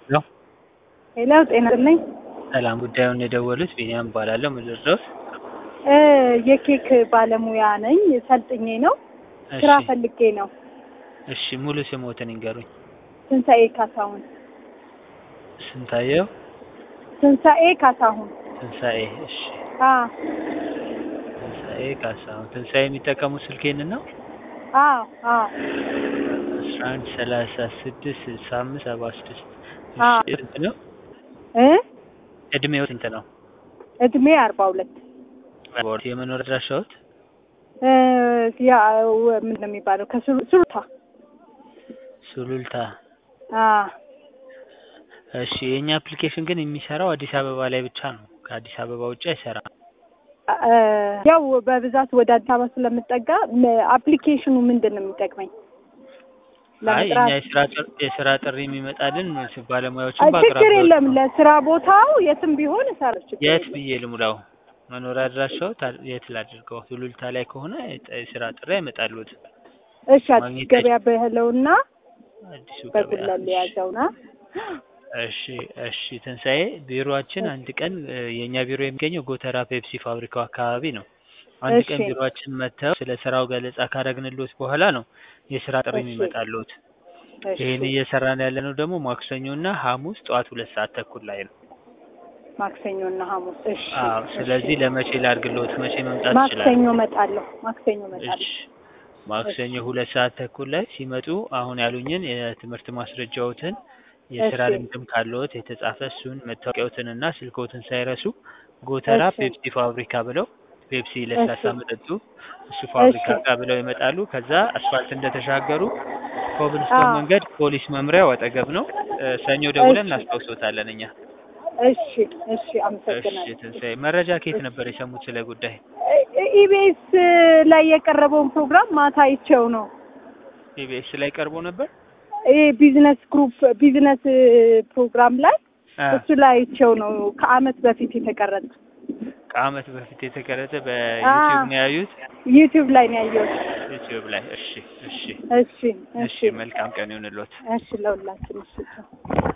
ሄሎ ሄሎ ጤና ይስጥልኝ። ሰላም፣ ጉዳዩን የደወሉት ቢኒያም እባላለሁ። ምድር ድረስ እ የኬክ ባለሙያ ነኝ። ሰልጥኜ ነው ስራ ፈልጌ ነው። እሺ፣ ሙሉ ስሞትን ይንገሩኝ። ትንሣኤ ካሳሁን። ስንታየው ትንሣኤ ካሳሁን። ትንሣኤ። እሺ፣ አ ትንሣኤ ካሳሁን። ትንሣኤ የሚጠቀሙት ስልኬን ነው? አ አ አስራ አንድ ሰላሳ ስድስት ስልሳ አምስት ሰባ ስድስት አ ስንት ነው? እ እድሜው ስንት ነው? እድሜ አርባ ሁለት የመኖር አድራሻዎት? እ ያ ምንድን ነው የሚባለው ከሱሉልታ ሱሉልታ። አ እሺ፣ የእኛ አፕሊኬሽን ግን የሚሰራው አዲስ አበባ ላይ ብቻ ነው። ከአዲስ አበባ ውጭ አይሰራም። እ ያው በብዛት ወደ አዲስ አበባ ስለምጠጋ አፕሊኬሽኑ ምንድን ነው የሚጠቅመኝ? አይ እኛ ለመጥራት የስራ ጥሪ የስራ ጥሪ የሚመጣልን ባለሙያዎችን አ ችግር በአቅራቢያው የለም። ለስራ ቦታው የትም ቢሆን እሰራለሁ። ችግር የት የለም። ብዬ ልሙላው? መኖሪያ አድራሻው ታ- የት ላድርገው? ሱሉልታ ላይ ከሆነ የጥ- የስራ ጥሪ አይመጣሉት። እሺ አዲስ ማግኘት ገበያ በህለውና አዲሱ ገበያ። በጉለሌ ያዘውና እሺ እሺ። ትንሣኤ ቢሮአችን አንድ ቀን እ፣ የእኛ ቢሮ የሚገኘው ጎተራ ፔፕሲ ፋብሪካው አካባቢ ነው። አንድ ቀን እሺ ቢሮአችን መጥተው ስለ ስራው ገለጻ ካረግንሎት በኋላ ነው የስራ ጥሪ እሺ የሚመጣሉት። እሺ ይህን እየሰራን ያለነው ደግሞ ማክሰኞና ሐሙስ ጠዋት ሁለት ሰዓት ተኩል ላይ ነው። ማክሰኞና ሐሙስ። እሺ አዎ። እሺ ስለዚህ ለመቼ ላድርግሎት? መቼ መምጣት ይችላል? ማክሰኞ እመጣለሁ። ማክሰኞ እሺ እመጣለሁ። ማክሰኞ እሺ ሁለት ሰዓት ተኩል ላይ ሲመጡ አሁን ያሉኝን የትምህርት ማስረጃዎትን የስራ እሺ ልምድም ካለዎት የተጻፈ እሱን መታወቂያዎትን እና ስልክዎትን ሳይረሱ ጎተራ እሺ ፔፕሲ ፋብሪካ ብለው ፔፕሲ እሺ ለስላሳ መጠጡ እሱ ፋብሪካ እሺ ጋር ብለው ይመጣሉ። ከዛ አስፋልት እንደተሻገሩ ኮብልስቶን አዎ መንገድ ፖሊስ መምሪያው አጠገብ ነው። እ፣ ሰኞ ደውለን እሺ እናስታውሶታለን እኛ። እሺ እሺ እሺ አመሰግናለሁ። ትንሣኤ፣ መረጃ ከየት እሺ ነበር የሰሙት ስለ ጉዳይ? ኢቢኤስ ላይ የቀረበውን ፕሮግራም ማታ አይቼው ነው። ኢቢኤስ ላይ ቀርቦ ነበር። ይሄ ቢዝነስ ግሩፕ ቢዝነስ ፕሮግራም ላይ አ እሱ ላይ አይቼው ነው ከአመት በፊት የተቀረጸ። ከአመት በፊት የተቀረጸ አ በዩቲዩብ ነው ያዩት። ዩቲዩብ ላይ ነው ያየሁት። ዩቲዩብ ላይ። እሺ እሺ እሺ እሺ። እሺ መልካም ቀን ይሁንልዎት። እሺ ለሁላችን እሺ ቻው።